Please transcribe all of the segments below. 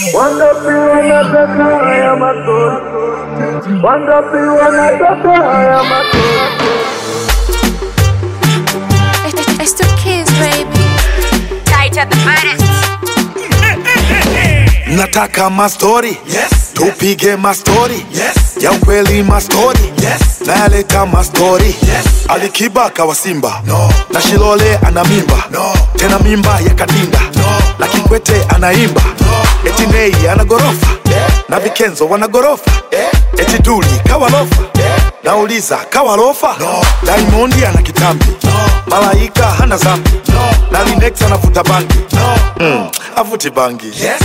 Wangapi wanataka haya mastori? Wangapi wanataka haya mastori? It's, it's the kids, baby. Tight at the baddest. Nataka mastori Yes. tupige mastori Yes. ya ukweli mastori Yes. nayaleta mastori Yes. alikiba kawa simba No. na shilole ana mimba No. tena mimba ya kadinda No. na kikwete anaimba No. eti nei ana gorofa Yeah. na vikenzo wana gorofa Yeah. eti duli kawalofa Yeah. nauliza kawalofa No. daimondi ana kitambi No. malaika hana zambi No. na linex anavuta bangi No. mm. avuti bangi Yes. Yes.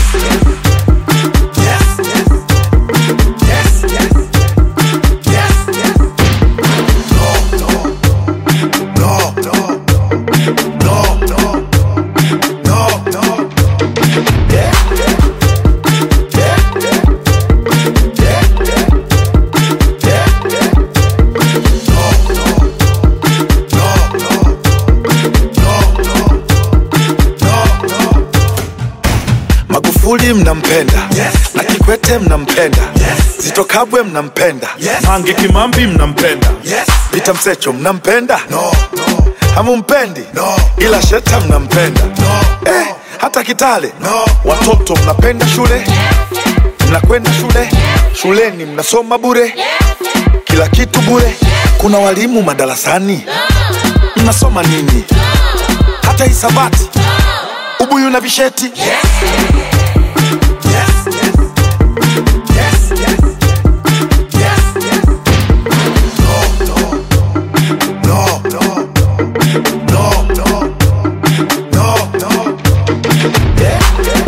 Yes. Yes. Yes. Yes. Yes. No. No. No. No. No. No. No. No. Yeah. Yeah. Yeah. Yeah. Yeah. Yeah. Yeah. Yeah. No. No. No. No. No. No. No. No. magufuli mnampenda Yes. na kikwete mnampenda Yes. zitokabwe mnampenda Yes. mange kimambi mnampenda Yes. vita msecho mnampenda No. No. hamumpendi No. ila sheta mnampenda No. eh, hata kitale No. watoto mnapenda shule mnakwenda shule shuleni mnasoma bure kila kitu bure kuna walimu madarasani mnasoma nini hata hisabati ubuyu na visheti Yes. Yes. Yes. Yes. Yes. Yes. Yes. No. No. No. No. No. No. No. No. Yeah. Yeah.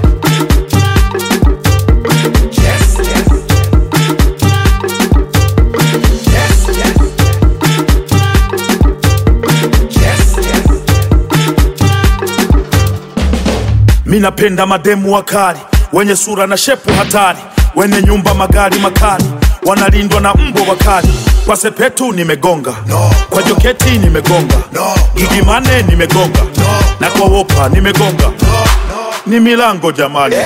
Yes. Yes. Yes. Yes. Yes. Yes. mi napenda mademu wakali wenye sura na shepu hatari wenye nyumba magari makali wanalindwa na mbwa wakali kwa sepetu nimegonga No. kwa joketi nimegonga No. gigimane nimegonga No. na kwa wopa nimegonga No. No. ni milango jamani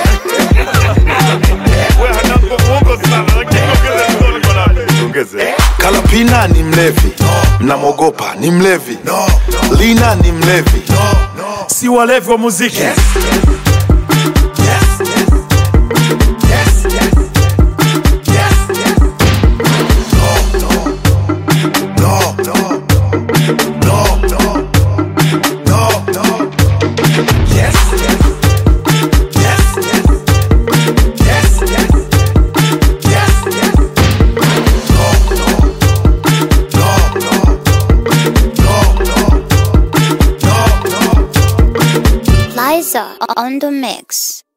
kalapina ni mlevi mnamwogopa ni mlevi No. lina ni mlevi No. No. si walevi wa muziki Yes. Yes. Yes. Yes. Yes. Yes. Yes. No. No. No. No. No. No. No. No. Yes. Yes. Yes. Yes. Yes. Yes. Yes. Yes. No. No. No. No. No. No. No. No. Liza on the mix.